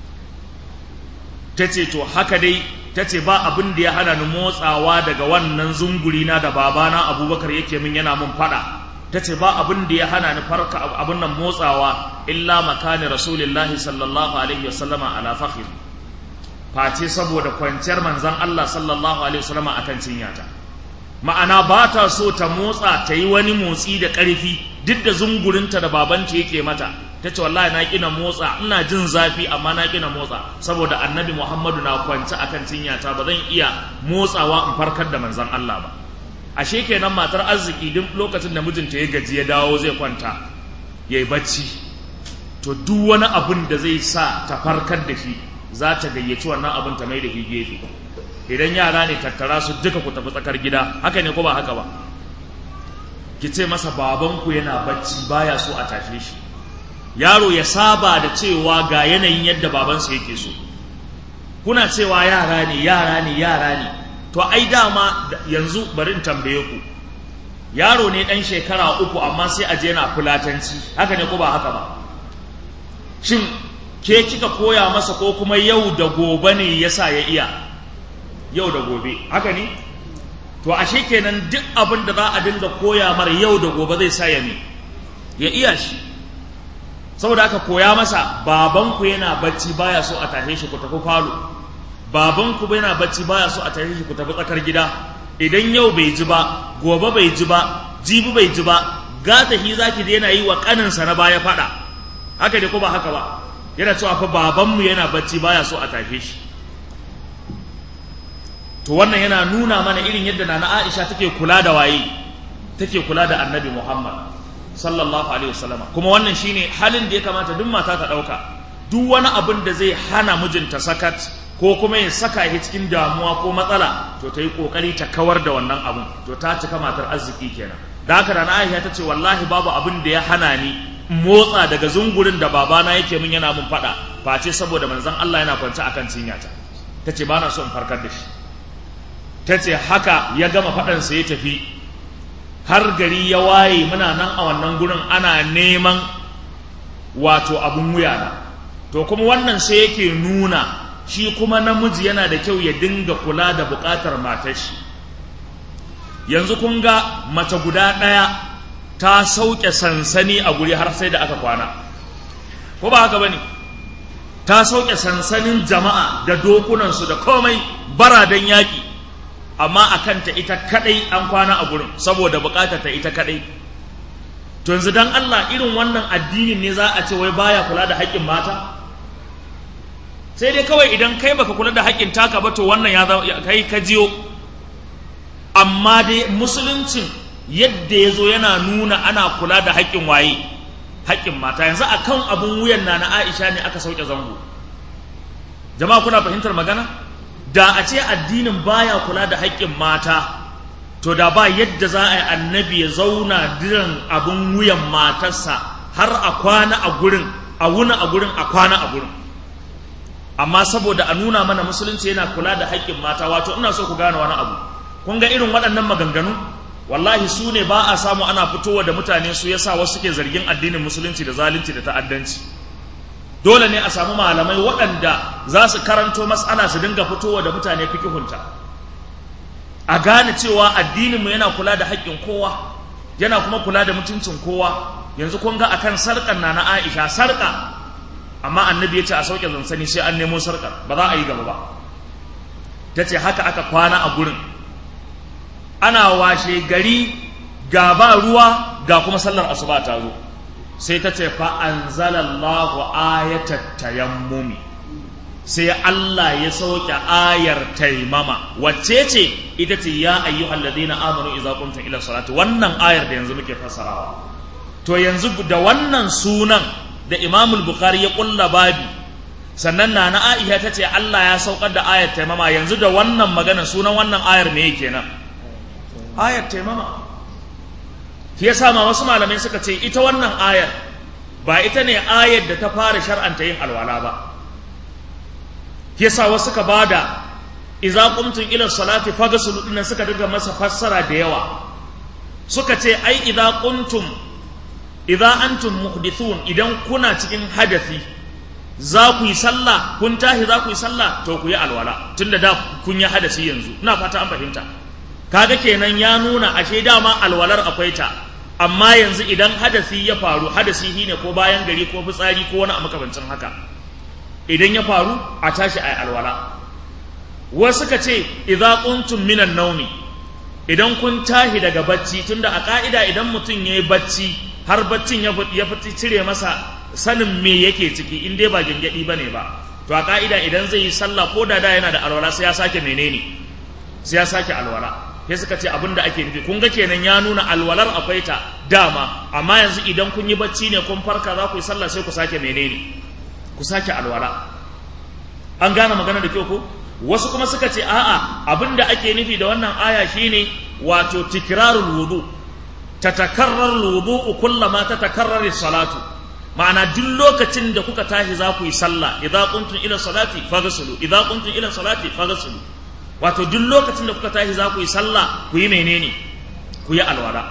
ta ce to haka dai ta ce ba abin da ya hana ni motsawa daga wannan zunguri na da babana abubakar yake min yana mun faɗa ta ce ba abin da ya hana ni farka abin nan motsawa illa makani rasulillahi sallallahu alaihi wasallama ala fakhir face saboda kwanciyar manzon Allah sallallahu alaihi wasallama akan cinyata ma'ana ba ta so ta motsa ta yi wani motsi da ƙarfi duk da zungurinta da babanta yake mata ta ce wallahi na kina motsa ina jin zafi amma na kina motsa saboda annabi muhammadu na kwance akan cinyata ba zan iya motsawa in farkar da manzon Allah ba ashe kenan matar arziki duk lokacin da mijinta ya gaji ya dawo zai kwanta yayi bacci to duk wani abin da zai sa ta farkar da shi za ta gayyaci wannan abin ta mai da shi gefe idan yara ne tattara su duka ku tafi tsakar gida haka ne ko ba haka ba ki ce masa babanku yana bacci baya so a tashe shi yaro ya saba da cewa ga yanayin yadda babansa yake so kuna cewa yara ne yara ne yara ne to ai dama yanzu bari in tambaye ku yaro ne dan shekara uku amma sai a je yana fulatanci haka ne ko ba haka ba shin ke kika koya masa ko kuma yau da gobe ne yasa ya iya yau da gobe haka ne to ashe kenan duk abin da za a dinga koya mar yau da gobe zai sa ya ne ya iya shi saboda aka koya masa babanku yana bacci baya so a tashe shi ku tafi falo babanku yana bacci baya so a tashe shi ku tafi tsakar gida idan yau bai ji ba gobe bai ji ba jibi bai ji ba gata hi zaki da yana yi wa kaninsa na baya fada haka ne ko ba haka ba yana cewa fa babanmu yana bacci baya so a tashe shi to wannan yana nuna mana irin yadda nana Aisha take kula da waye take kula da Annabi Muhammad sallallahu alaihi wasallama kuma wannan shine halin da ya kamata duk mata ta dauka duk wani abin da zai hana mijinta sakat ko kuma ya saka shi cikin damuwa ko matsala to ta yi kokari ta kawar da wannan abun to ta cika matar arziki kenan da haka da Aisha ta ce wallahi babu abin da ya hana ni motsa daga zungurin da babana yake min yana mun fada face saboda manzon Allah yana kwance akan cinyata ta ce ba na so in farkar da shi ta ce haka ya gama faɗansa ya tafi har gari ya waye muna nan a wannan gurin ana neman wato abun wuya na to kuma wannan sai yake nuna shi kuma namiji yana da kyau ya dinga kula da buƙatar matar shi yanzu kun ga mace guda ɗaya ta sauke sansani a guri har sai da aka kwana ko ba haka ba ne ta sauke sansanin jama'a da dokunansu da komai baradan yaƙi amma a kanta ita kadai an kwana a gurin saboda bukatar ta ita kadai to yanzu dan Allah irin wannan addinin ne za a ce wai baya kula da haƙƙin mata sai dai kawai idan kai baka kula da haƙƙin taka ba to wannan ya kai ka jiyo amma dai musuluncin yadda ya zo yana nuna ana kula da haƙƙin waye haƙƙin mata yanzu akan abun wuyan na na Aisha ne aka sauke zango jama'a kuna fahimtar magana da a ce addinin baya kula da haƙƙin mata to da ba yadda za a yi annabi ya zauna diran abin wuyan matarsa har a kwana a gurin a wuna a gurin a kwana a gurin amma saboda a nuna mana musulunci yana kula da haƙƙin mata wato ina so ku gane wani abu kun ga irin waɗannan maganganu wallahi su ne ba a samu ana fitowa da mutane su yasa wasu suke zargin addinin musulunci da zalunci da ta'addanci dole ne a samu malamai waɗanda za su karanto matsala su dinga fitowa da mutane fikihunta a gane cewa addininmu yana kula da haƙƙin kowa yana kuma kula da mutuncin kowa yanzu kun ga akan sarƙar na na Aisha sarƙa amma annabi ya ce a sauke zansani sai an nemo sarƙar ba za a yi gaba ba ta ce haka aka kwana a gurin ana washe gari ga ba ruwa ga kuma sallar asuba ta zo sai ta ce fa anzalallahu ayatat tayammumi sai Allah ya sauke ayar taimama wacce ce ita ce ya ayyuhal ladina amanu idza qumtum ila salati wannan ayar da yanzu muke fassarawa to yanzu da wannan sunan da Imam Bukhari ya kulla babi sannan na na Aisha ta ce Allah ya saukar da ayar taimama yanzu da wannan magana sunan wannan ayar me yake nan ayar taimama shi yasa ma wasu malamai suka ce ita wannan ayar ba ita ne ayar da ta fara shar'anta yin alwala ba yasa wasu suka bada idza qumtum ila salati faghsulu dinnan suka daga masa fassara da yawa suka ce ai idza qumtum idza antum muhdithun idan kuna cikin hadathi za ku yi sallah kun tashi za ku yi sallah to ku yi alwala tunda da kun yi hadasi yanzu ina fata an fahimta kaga kenan ya nuna ashe dama alwalar akwai ta amma yanzu idan hadasi ya faru hadasi shine ko bayan gari ko fitsari ko wani a makamancin haka idan ya faru a tashi a alwala wasu ka ce idza quntum minan naumi idan kun tashi daga bacci tunda a ka'ida idan mutum yayi bacci har baccin ya ya fiti cire masa sanin me yake ciki in dai ba gengedi bane ba to a ka'ida idan zai yi sallah ko da da yana da alwala sai ya sake menene sai ya sake alwala sai suka ce abin da ake nufi kun ga kenan ya nuna alwalar akwai ta dama amma yanzu idan kun yi bacci ne kun farka za ku yi sallah sai ku sake menene ku sake alwala an gane magana da kyau ko wasu kuma suka ce a'a abin da ake nufi da wannan aya shine wato tikrarul wudu tatakarrar wudu kullama tatakarrar salatu ma'ana duk lokacin da kuka tashi za ku yi sallah idza kuntum ila salati faghsulu idza kuntum ila salati faghsulu wato duk lokacin da kuka tashi za ku yi sallah ku yi menene ku yi alwala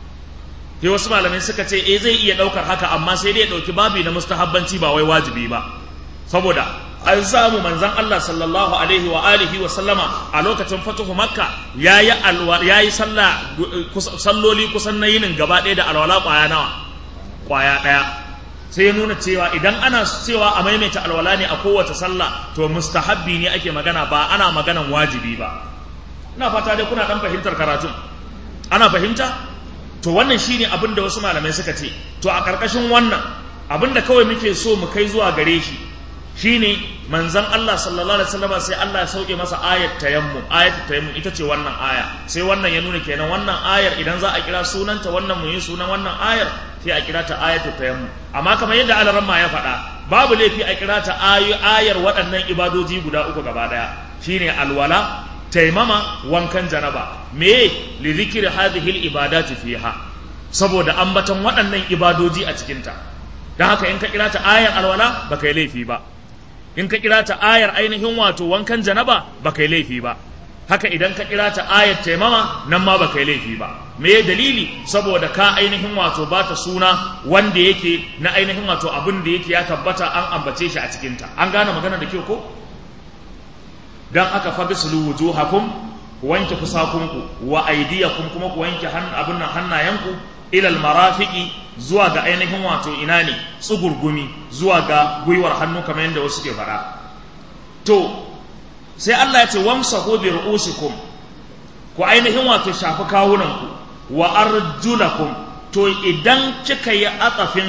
sai wasu malamai suka ce eh zai iya daukar haka amma sai dai ya dauki babi na mustahabbanci ba wai wajibi ba saboda an samu manzon Allah sallallahu alaihi wa alihi wa sallama a lokacin fatuhu makka yayi alwa yayi sallah salloli kusan na yinin gaba ɗaya da alwala kwaya nawa kwaya ɗaya sai ya nuna cewa idan ana cewa a maimaita alwala ne a kowace sallah to mustahabbi ne ake magana ba ana maganan wajibi ba ina fata dai kuna dan fahimtar karatun ana fahimta to wannan shine abin da wasu malamai suka ce to a karkashin wannan abin da kawai muke so mu kai zuwa gare shi shine manzon Allah sallallahu alaihi wasallam sai Allah ya sauke masa ayat tayammum ayat tayammum ita ce wannan aya sai wannan ya nuna kenan wannan ayar idan za a kira sunanta wannan mu yi sunan wannan ayar sai a kira ta ayatu tayammum amma kamar yadda alaramma ya faɗa babu laifi a kira ta ayar waɗannan ibadoji guda uku gaba ɗaya shine alwala taimama wankan janaba me li zikri hadhihi al ibadati fiha saboda ambaton waɗannan ibadoji a cikin ta dan haka in ka kira ta ayar alwala baka yi laifi ba in ka kira ta ayar ainihin wato wankan janaba baka yi laifi ba haka idan ka kira ta ayat taimama nan ma baka yi laifi ba me dalili saboda ka ainihin wato ba ta suna wanda yake na ainihin wato abin da yake ya tabbata an ambace shi a cikinta an gane magana da kyau ko dan aka fagsulu wujuhakum ku wanke fusakunku wa aydiyakum kuma ku wanke abin nan hannayenku ilal marafiqi zuwa ga ainihin wato ina ne tsugurgumi zuwa ga gwiwar hannu kamar yadda wasu ke faɗa to sai Allah ya ce wamsahu bi ru'usikum ku ainihin wato shafi kawunanku wa arjulakum to idan kika yi atsafin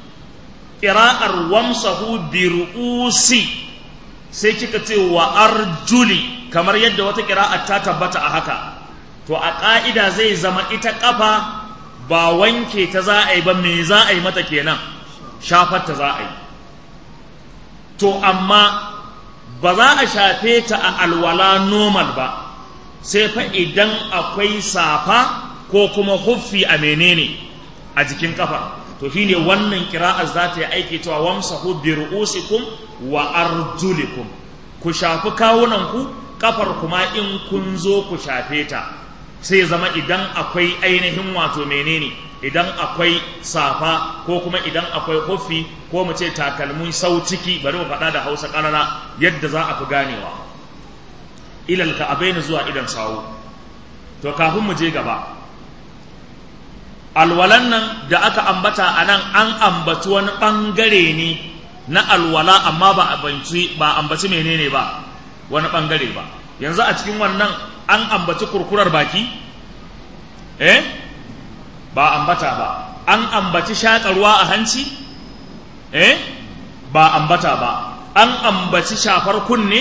ƙira'ar wamsahu bi ru'usi sai kika ce wa arjuli kamar yadda wata ƙira'ar ta tabbata a haka to a ƙa'ida zai zama ita ƙafa ba wanke ta za a yi ba me za a yi mata kenan shafar ta za a yi to amma ba za a shafe ta a alwala normal ba sai fa idan akwai safa ko kuma huffi a menene a jikin kafa to shine wannan kira'ar za ta yi aiki cewa wamsahu bi ru'usikum wa arjulikum ku shafi kawunanku kafar kuma in kun zo ku shafe ta sai zama idan akwai ainihin wato menene idan akwai safa ko kuma idan akwai huffi ko mu ce takalmin sau ciki bari mu faɗa da hausa ƙarara yadda za a fi ganewa ilal ka abaini zuwa idan sawu to kafin mu je gaba alwalan nan da aka ambata a nan an ambaci wani ɓangare ne na alwala amma ba ambaci ba ambaci menene ba wani ɓangare ba yanzu a cikin wannan an ambaci kurkurar baki eh ba ambata ba an ambaci shaƙarwa a hanci eh ba ambata ba an ambaci shafar kunne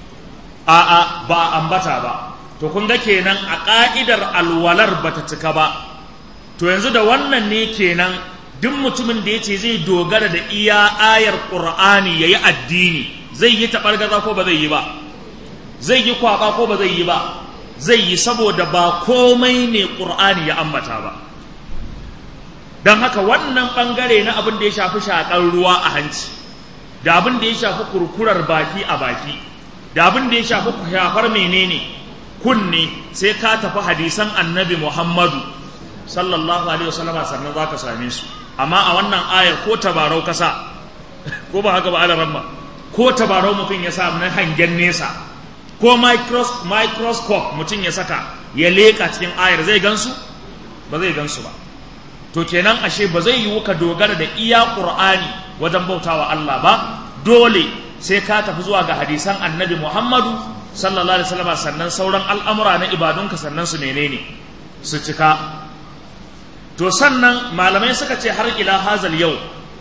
a'a ba ambata ba to kun ga kenan a ƙa'idar alwalar bata cika ba to yanzu da wannan ne kenan duk mutumin da ya ce zai dogara da iya ayar ƙur'ani ya yi addini zai yi taɓargaza ko ba zai yi ba zai yi kwaɓa ko ba zai yi ba zai yi saboda ba komai ne ƙur'ani ya ambata ba don haka wannan ɓangare na abin da ya shafi shaƙar ruwa a hanci da abin da ya shafi kurkurar baki a baki da abin da ya shafi shafar menene kunne sai ka tafi hadisan annabi muhammadu sallallahu alaihi wasallam sannan za ka same su amma a wannan ayar ko tabarau kasa ko ba haka ba alaramma ko tabarau mutum ya sa na hangen nesa ko microscope mutum ya saka ya leƙa cikin ayar zai gansu ba zai gansu ba to kenan ashe ba zai yiwu ka dogara da iya ƙur'ani wajen bautawa Allah ba dole sai ka tafi zuwa ga hadisan annabi Muhammadu sallallahu alaihi wasallam sannan sauran al'amura na ibadunka sannan su menene su cika to sannan malamai suka ce har ila hazal yau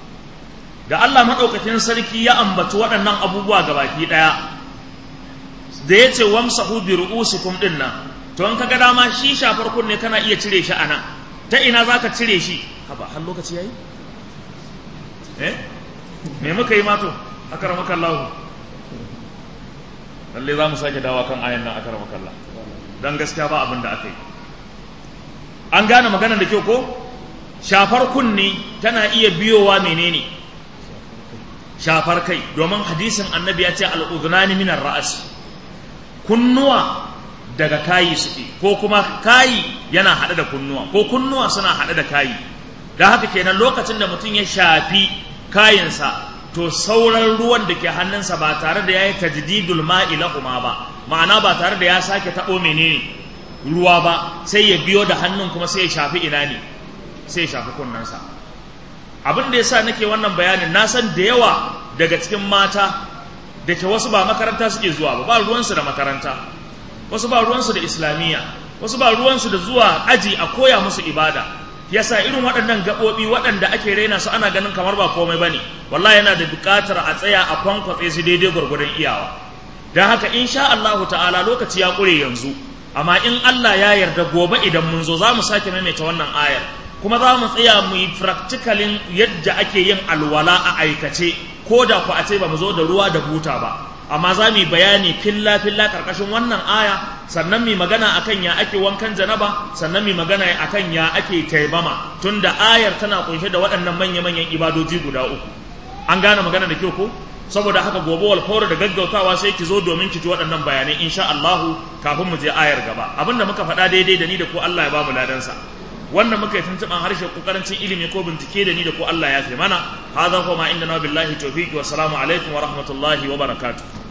da Allah maɗaukakin sarki ya ambaci waɗannan abubuwa ga baki ɗaya da ya ce wamsahu bi ru'usikum din nan to in kaga dama shi shafar kunne kana iya cire shi anan ta ina zaka cire shi haba har lokaci yayi eh me muka yi mato akramaka Allah lalle za mu sake dawa kan ayan nan akramaka Allah dan gaskiya ba abin da aka yi an gane maganar da kyau ko shafar kunne tana iya biyowa menene shafar kai domin hadisin annabi ya ce al'udunani minar ra'as kunnuwa daga kayi suke ko kuma kayi yana haɗe da kunnuwa ko kunnuwa suna haɗe da kayi da haka kenan lokacin da mutum ya shafi kayinsa to sauran ruwan da ke hannunsa ba tare da ya yi tajdidul ma'i lahuma ba ma'ana ba tare da ya sake taɓo menene ruwa ba sai ya biyo da hannun kuma sai ya shafi ina ne sai ya shafi kunnensa abin da ya sa nake wannan bayanin na san da yawa daga cikin mata da ke wasu ba makaranta suke zuwa ba ba ruwansu da makaranta wasu ba ruwansu da islamiyya wasu ba ruwansu da zuwa aji a koya musu ibada yasa irin waɗannan gaɓoɓi waɗanda ake raina su ana ganin kamar ba komai bane wallahi yana da buƙatar a tsaya a kwankwatse su daidai gwargwadon iyawa don haka insha Allahu ta'ala lokaci ya ƙure yanzu amma in Allah ya yarda gobe idan mun zo za mu sake maimaita wannan ayar kuma za mu tsaya mu yi practicalin yadda ake yin alwala a aikace ko da ku a ce ba mu zo da ruwa da buta ba amma za mu yi bayani filla filla karkashin wannan aya sannan mu magana akan ya ake wankan janaba sannan mu magana akan ya ake taimama tunda ayar tana kunshe da waɗannan manya manyan ibadoji guda uku an gane magana da kyau ko saboda haka gobe wal da gaggautawa sai ki zo domin ki ji waɗannan bayanai insha Allah kafin mu je ayar gaba abinda muka faɗa daidai da ni da ko Allah ya ba mu ladansa wannan muka yi tuntuɓan harshe ko karancin ilimi ko bincike da ni da ko Allah ya fi mana hadha huwa ma inda na billahi tawfiqi wa salamu alaikum wa rahmatullahi wa barakatuh